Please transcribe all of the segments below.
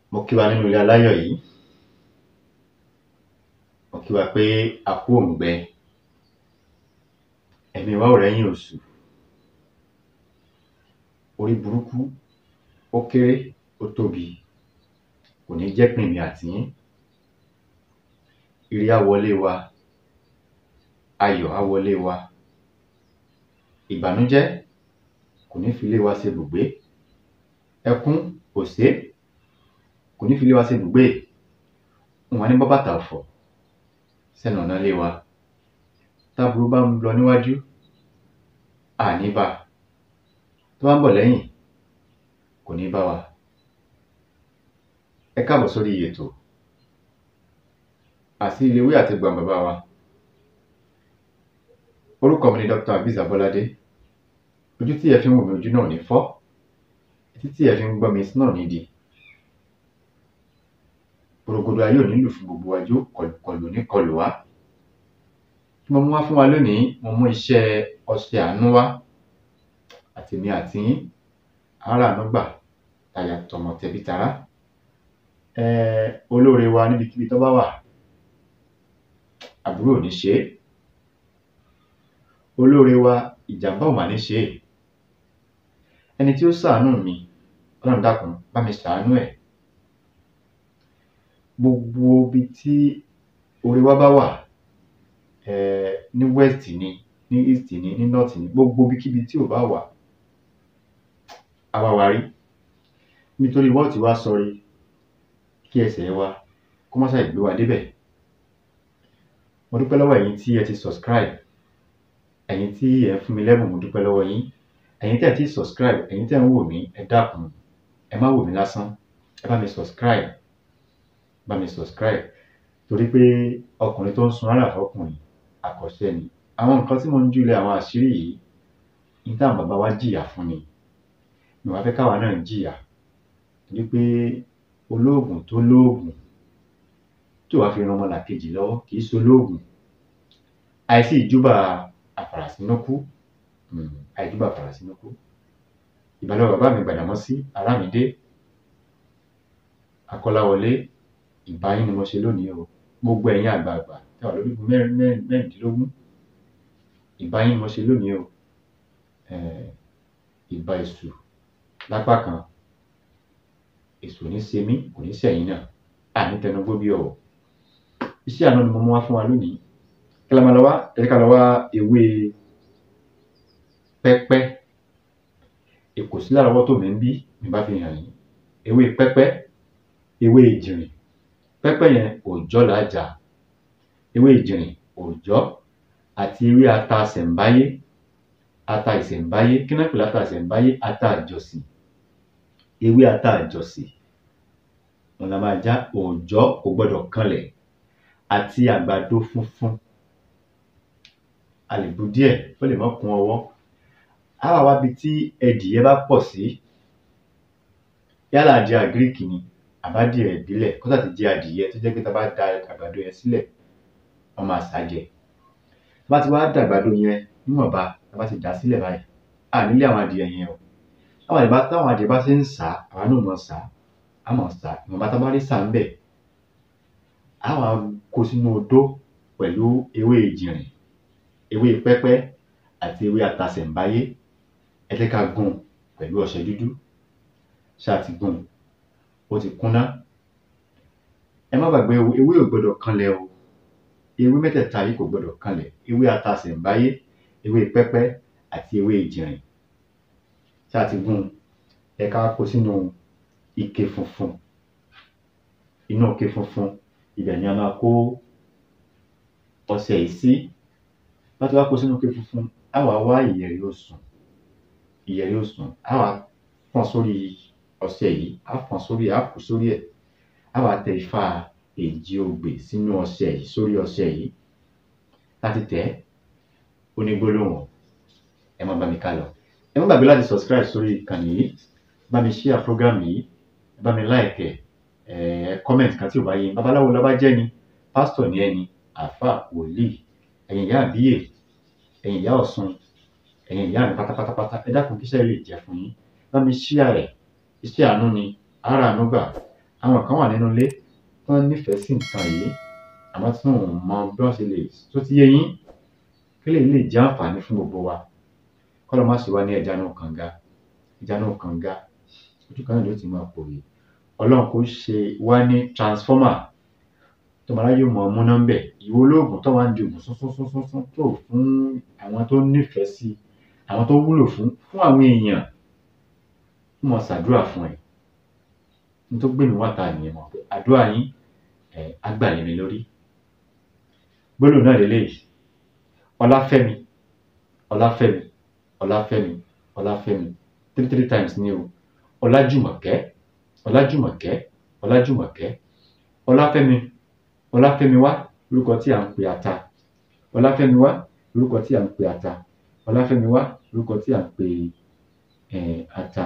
mo kí wa nínú ilé aláyọ̀ yìí mo kí wa pé a kú òǹgbẹ ẹ̀mí wa ò rẹ́yìn oṣù orí burúkú ó kéré ó tóbi kò ní jẹ́ pín èmi àti yín ire á wọlé wa ayọ̀ á wọlé wa ìbànújẹ́ kò ní fi ilé wa ṣe ibùgbé ẹkún òṣé kò ní fi ilé wa ṣe ibùgbé wọn ní bọ́ bàtà ọ̀fọ̀ sẹ́nu ọ̀nà ilé wa táburú bá ń lọ níwájú àní bá tó bá ń bọ̀ lẹ́yìn kò ní bá wa ẹ káàbọ̀ sórí ètò àti iléwé àti gbọ̀n bàbá wa orúkọ mi ni Dr. Abiz Abolade ojú tí ẹ fi ń wò mí ojú náà ò ní fọ́ etí tí ẹ fi ń gbọ́ mi etí náà ò ní di gbòrògbòdò ayé ò nílò fún gbogbo wa yóò kọlù ní kọlù wá tí mo mú wá fún wa lónìí mo mú iṣẹ́ ọṣẹ àánú wá àtèmi àti yín ara àánú gbà tàyà tọmọ tẹbí tará um olóore wa níbikíbi tó bá wà àbúrò ò ní ṣe é olóore wa ìjàmbá ò mà ní ṣe é ẹni tí ó ṣàánú mi ọlọ́run dákun bá mi ṣàánú ẹ̀ gbogbo ibi tí oore wa bá wà um ní west ni ní east ni ní north ni gbogbo ibikíbi tí ò bá wà á wá wa rí nítorí wọ́ọ̀tì wa sọrí kí ẹsẹ̀ wa kó má ṣàì gbé wa débẹ̀ mo dúpẹ́ lọ́wọ́ ẹ̀yin tí ẹ ti subscribe ẹ̀yin tí ẹ ń fún mi lẹ́bùn mo dúpẹ́ lọ́wọ́ yín ẹ̀yin tẹ́ ẹ ti subscribe ẹ̀yin tẹ́ ẹ ń wò mí ẹ dákun ẹ má wò mí lásán ẹ bá mi subscribe bá mi subscribe torí pé ọkùnrin tó ń sun ara fọkùnrin àkọ́ṣe ni àwọn nǹkan tí mo ń júlẹ̀ àwọn àṣírí yìí ní táwọn bàbá wa jìyà fún ni mi wá fẹ́ káwa náà jìyà torí pé olóògùn tó lóògùn tí ò wá fi ran ọmọlàkejì lọ́wọ́ kì í ṣe olóògùn àìsí ìjúbà àfàràsínúkú um àìjúbà àfàràsínúkú ìbálò bàbá mi Gbàdámọ́sí Àràmídé Akọ́láwọlé ìbá yín ni mo ṣe lónìí o gbogbo ẹ̀yin àgbààgbà tẹ́ wà lórí mẹ́rin mẹ́rin mẹ́rìndínlógún ìbá yín ni mo ṣe lónìí o um ìbà èṣù lápá kan èṣù ò ní ṣe mí kò ní ṣẹ̀yìn náà àní tẹnugbó bí ọ̀wọ̀ iṣẹ́ àánú ni mo mú wá fún wa lónìí kí la máa lọ wá ẹ jẹ́ ká lọ wá ewé pẹ́pẹ́ èkó sí lárọ̀ọ́wọ́tó mi ń bí mi bá fi hàn yín ewé pẹ́pẹ́ ewé ìjìnrìn pẹ́pẹ́ yẹn òòjọ́ là á jà ewé ìjìnrìn òòjọ́ àti ewé ata ìṣẹ̀ǹbáyé ata ìṣẹ̀ǹbáyé kí náà pè láta ìṣẹ̀ǹbáyé ata àjọsìn ewé ata àjọsìn òun la máa já òòjọ́ kò gbọdọ̀ kanlẹ̀ àti àgbàdo funfun a lè bu díẹ̀ ó lè má kún ọwọ́ á wá wá ibi tí ẹdìyẹ bá pọ̀ sí yálà adìẹ àgíríkì ni àbádìẹ ìbílẹ̀ kó sà ti jẹ́ adìyẹ tó jẹ́ pé tá a bá da àgbàdo yẹn sílẹ̀ wọ́n máa sá jẹ tá a bá ti wá da àgbàdo yẹn níwọ̀nba tá a bá ti dà á sílẹ̀ báyìí à nílé àwọn adìyẹ yẹn o táwọn adìyẹ bá táwọn adìyẹ bá ṣe ń sá àwa náà mọ̀ sá á mọ̀ sá ìwọ̀nba tá a bá rí sá ń bẹ̀ á wá kó sínú odó pẹ̀lú ewé ìjìnrìn ewé pẹ́pẹ́ àti ewé atasẹ̀ǹbáyé ẹ jẹ́ ká gún pẹ̀lú ọṣẹ dúdú ṣáà ti gún ó ti kúnná ẹ má gbàgbé o ewé ò gbọdọ̀ kanlẹ̀ o ewé mẹ́tẹ̀ẹ̀ta yìí kò gbọdọ̀ kanlẹ̀ ewé atasẹ̀ǹbáyé ewé pẹ́pẹ́ àti ewé ìjìnrìn ṣáà ti gún ẹ ká kó sínú ike funfun inú ike funfun ibẹ̀ ni a máa kó ọṣẹ yìí sí láti wá kó sínú ike funfun á wá wá ìyẹ̀rì osùn ìyẹ̀rì osùn á wá fọ́n sórí ọṣẹ yìí á fọ́n sórí ẹ̀ á kù sórí ẹ̀ á wá tẹ ifá èjì ogbè sínú ọṣẹ yìí sórí ọṣẹ yìí láti tẹ̀ ẹ́ ó ní gbólóhùn ẹ má bá mi ká lọ ẹ má gbàgbé láti subscribe sórí ìkànnì yìí bá mi share program yìí bá mi like ẹ ẹ comment kan tí ò bá yé babaláwo lọ́ba jẹ́ ni pásítọ̀ ni ẹni àáfàá wòlíì ẹ̀yin ìyá àbíyè ẹ̀yin ìyá ọ̀ṣun ẹ̀yin ìyá mi pátápátápátá ẹ dákun kí iṣẹ́ lè jẹ́ fún yín bá mi share rẹ̀ iṣẹ́ àánú ni ara àánú gbà àwọn kan wà nínú ilé tí wọ́n nífẹ̀ẹ́ sí nǹkan yìí àmọ́ tí wọn ò mọ bí wọ́n ṣe lè tó ti yé yín kí lè lè jẹ́ àǹfààní fún gbogbo wa kọ́lọ́ má ṣe wá ní ẹja náà kànga ẹja náà kànga ojú kan náà ló ti máa pòwe ọlọ́run kò ṣe wá ní transformer tọmọlá yóò mọ ọmú nọ́mbẹ ìwọ olóògùn tó wá ń di oògùn sọ́sọ́sọ́sọ́ tó fún àwọn tó nífẹ̀ẹ́ sí àwọn tó wúlò fún fún àwọn èèyàn fún wọn ṣàdúrà fún ẹ ní tó gbé mi wá ta nìyẹn mọ̀ pé àdúrà yín ẹ agbàlẹ̀ mi lórí gbólóhùn náà lélẹ́yìí ọláfẹ́mi ọláfẹ́mi ọláfẹ́mi ọláfẹ́mi three three times ní o ọlájùmọ̀kẹ́ ọlájùmọ̀kẹ́ ọlájùmọ̀kẹ́ ọláfẹ́mi ọláfẹ́mi wá lórúkọ tí à ń pè ata ọláfẹ́mi wá lórúkọ tí à ń pè ata ọláfẹ́mi wá lórúkọ tí à ń pè eh, ata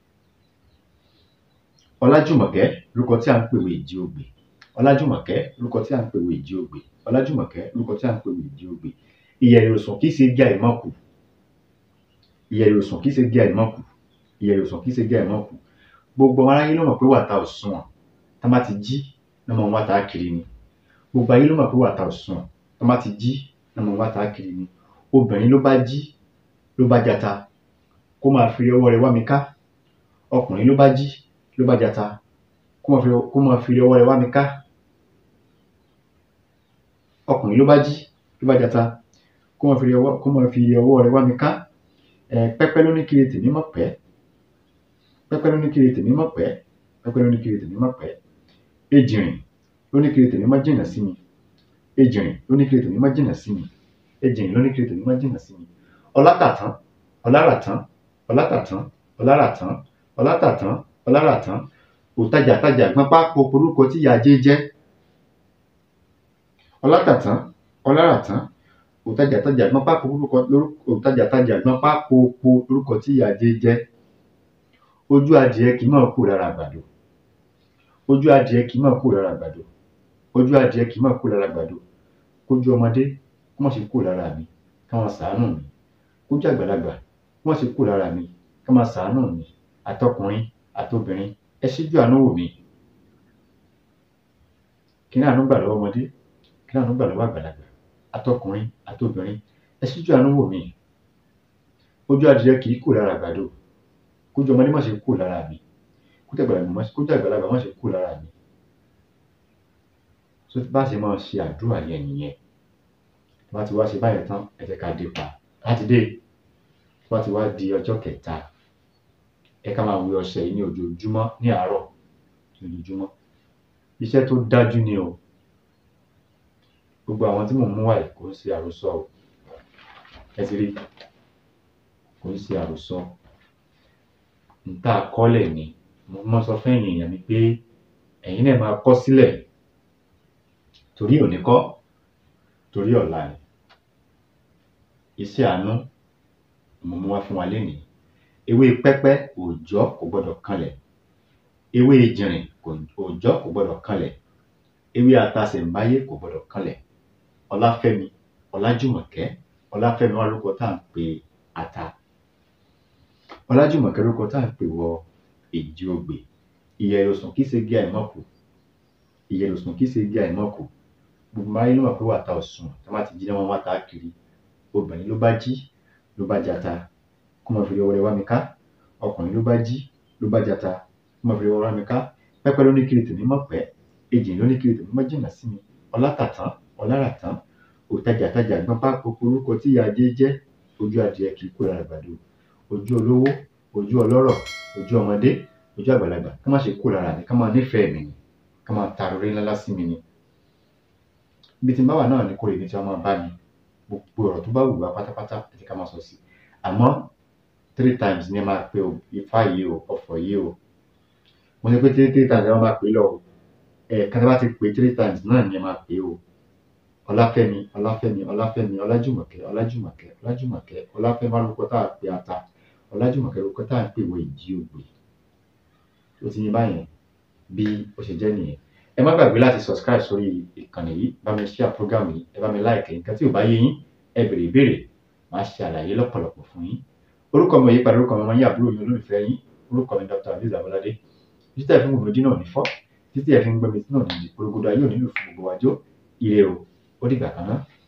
ọlájùmọ̀kẹ́ lórúkọ tí à ń pè wé ìjì ògbè ọlájùmọ̀kẹ́ lórúkọ tí à ń pè wé ìjì ògbè ọlájùmọ̀kẹ́ lórúkọ tí à ń pè wé ìjì ògbè ìyẹ̀rì òsùn kì í ṣe gé àìmọ́kù ìyẹ̀rì òsùn kì í ṣe gé àìmọ́kù ìyẹ̀rì òsùn kì í ṣe gé àìmọ́kù gbogbo ọmọ aráyé ló mọ̀ pé wàtá òsùn tá má ti jí lọ́mọ wàtá kiri ni gbogbo ayé ló mọ̀ pé wàtá òsùn tá má ti jí lọ́mọ wàtá kiri ni obìnrin ló bá jí ló bá jata kó máa fi ọwọ́ rẹ̀ wá mi ká ọkùnrin ló bá jí ló bá jata kó máa fi kó máa fi ọwọ́ rẹ̀ wá mi ká ọkùnrin ló bá jí ló bá jata kó máa fi ọwọ́ kó máa fi ọwọ́ rẹ̀ wá mi ká ẹ pẹ́pẹ́ ló ní kiri tèmi mọ̀ pẹ́ pẹ́pẹ́ ló ní kiri tèmi mọ̀ pẹ́ pẹ́pẹ́ ló ní kiri tèmi mọ̀ pẹ́ ejìrìn ló ní kiri tèmi má jìnnà sí mi ejìrìn ló ní kiri tèmi má jìnnà sí mi ejìrìn ló ní kiri tèmi má jìnnà sí mi ọlátàtán ọláràtán ọlátàtán ọláràtán ọlátàtán ọláràtán òtajàtajà gbọ́npá poporúkọ tí ìyá ajé jẹ́ ọlátàtán ọláràtán òtajàtajà gbọ́npá poporúkọ lórúkọ òtajàtajà gbọ́npá popo lórúkọ tí ìyá ajé jẹ́ ojú adìẹ kì í mọ̀ kú lára àgbàdo ojú adìẹ kì í mọ̀ kú lára àgbàdo ojú adìẹ kì í mọ̀ kú lára àgbàdo kójú ọmọdé kó má ṣe kú lára mi káwọn ṣàánú mi kójú àgbàlagbà kó má ṣe kú lára mi káwọn ṣàánú mi àtọkùnrin àtobìnrin ẹ ṣíjú àánú wò mí kí ní àánú gbà lọ́wọ́ ọmọdé kí ní àánú gbà lọ́wọ́ àgbàlagbà àtọkùnrin àtobìnrin ẹ ṣíjú àánú wò mí ojú adìẹ kì í kú lára àgbàdo kójú ọmọdé má ṣe kú lára mi kójú àgbàlagbà má kójú àgbàlagbà má ṣe kú lára mi so bá ṣe máa ṣe àdúrà yẹn nìyẹn tó bá ti wá ṣe báyẹn tán ẹ jẹ́ ká dé pa láti dé tó bá ti wá di ọjọ́ kẹta ẹ ká máa wẹ ọṣẹ yìí ní ojoojúmọ́ ní àárọ̀ ní ojoojúmọ́ iṣẹ́ tó dájú ni o gbogbo àwọn tí mò ń mú wáyé kò ń ṣe àròsọ o ẹ ti rí kò ń ṣe àròsọ nta kọ́lẹ̀ ni mo mọ́ sọ fún ẹ̀yin èèyàn mi pé ẹ̀yin náà máa kọ́ sílẹ̀ torí òní kọ́ torí ọ̀la ni iṣẹ́ àánú mo mú wá fún wa lénìí ewé pẹ́pẹ́ òòjọ́ kò gbọ́dọ̀ kanlẹ̀ ewé ìjìnrìn òòjọ́ kò gbọ́dọ̀ kanlẹ̀ ewé atasẹ̀mbáyé kò gbọ́dọ̀ kanlẹ̀ ọláfẹ́mi ọlájùmọ̀kẹ́ ọláfẹ́mi wà lórúkọ tá à ń pè ata ọlájùmọ̀kẹ́ lórúkọ tá à ń pè wọ èjì ogbè ìyẹ̀rẹ̀ òsùn kì í ṣe gé àìmọ́kù ìyẹ̀rẹ̀ òsùn kì í ṣe gé àìmọ́kù gbogbo ayé ló mọ̀ pé wàtá òsùn tá má ti jí náà wọ́n wá ta kiri obìnrin ló bá jí ló bá jata kó máa fi ọwọ́ rẹ̀ wá mi ká ọkùnrin ló bá jí ló bá jata kó máa fi ọwọ́ rẹ̀ wá mi ká pẹ́pẹ́ ló ní kiri tèmi mọ̀ pẹ́ ejì ló ní kiri tèmi mọ̀ jìnnà sí mi ọlátàtán ọláràtán òtajàtajà gbọ́n pá orúkọ tí ìyá ajé jẹ́ ojú adìẹ kì í kó lára àgbàdo ojú olówó ojú ọlọ́rọ̀ ojú ọmọdé ojú àgbàlagbà ká má ṣe kó lára mi ká máa nífẹ̀ẹ́ mi ni ká máa ta orí ńlá sí mi ni ibi tí n bá wà náà ni kò lè ní tí wọ́n máa bá mi gbogbo ọ̀rọ̀ tó bá wù wá pátápátá àti ká máa sọ sí àmọ́ three times ni ẹ máa pe o ifá yìí o ọ̀fọ̀ yìí o mo ní pé three three times ẹ máa pè é lọ o ẹ̀ẹ̀kan tí wọ́n bá ti pè three times náà ni ẹ máa pè é o ọláfẹ́mi ọláfẹ́mi ọláfẹ́mi ọlájùmọ̀kẹ́ ọlájùmọ̀kẹ́ ọlájùmọ̀kẹ́ ọláfẹ́mi alùpùpù tá a pè ata ọlájùmọ̀kẹ́ alùpùpù tá a pè wọ ìjì ògbè ó ti yín báyẹn bí ó ṣe jẹ́ nìyẹn ẹ má gbàgbé láti subscribe sórí ìkànnì yìí bá mi share program yìí ẹ bá mi like nǹkan tí ò bá yé yín ẹ béèrè ìbéèrè màá ṣe àlàyé lọ́pọ̀lọpọ̀ fún yín orúkọ mi ò yí padà orúkọ mi máa ń yí àbúrò yín olólùfẹ́ yín orúkọ mi Dr. Azeez Abolade títẹ̀ fún gbogbo dínà òní fọ́ títí ẹ fi ń gbọ́ mi sínú òdìdí porogodo ayé òní lù fún gbogbo wa jó ire o ó dìgbà kan náà.